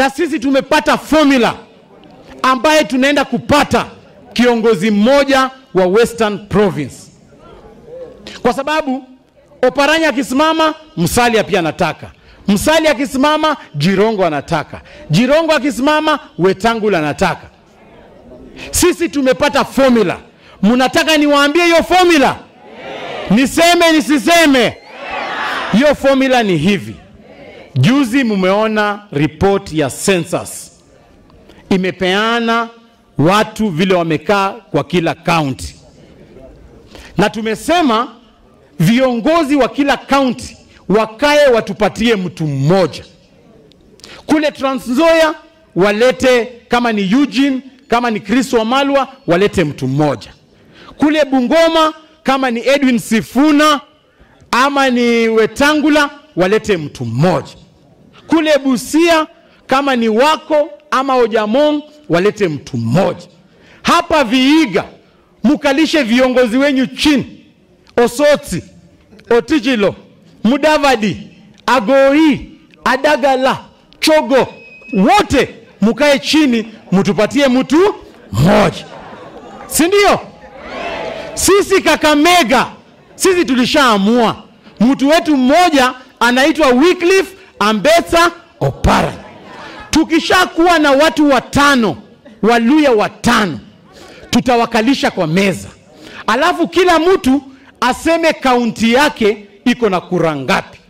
na sisi tumepata formula ambaye tunaenda kupata kiongozi mmoja wa Western Province, kwa sababu Oparanya akisimama, Musalia pia anataka. Musalia akisimama, Jirongo anataka. Jirongo akisimama, Wetangula anataka. Sisi tumepata formula. Mnataka niwaambie hiyo formula? Niseme nisiseme? Hiyo formula ni hivi. Juzi mumeona ripoti ya census imepeana watu vile wamekaa kwa kila kaunti, na tumesema viongozi wa kila kaunti wakae watupatie mtu mmoja. Kule Trans Nzoia walete kama ni Eugene, kama ni Chris Wamalwa walete mtu mmoja. Kule Bungoma kama ni Edwin Sifuna ama ni Wetangula walete mtu mmoja. Kule Busia kama ni wako ama Ojamong walete mtu mmoja. Hapa Viiga mukalishe viongozi wenyu chini, Osoti, Otijilo, Mudavadi, Agoi, Adagala, Chogo, wote mukae chini, mutupatie mtu mmoja, si ndio? Sisi Kakamega, sisi tulishaamua mtu wetu mmoja anaitwa Wycliffe Ambetsa Opara. Tukishakuwa na watu watano, Waluya watano, tutawakalisha kwa meza, alafu kila mtu aseme kaunti yake iko na kura ngapi.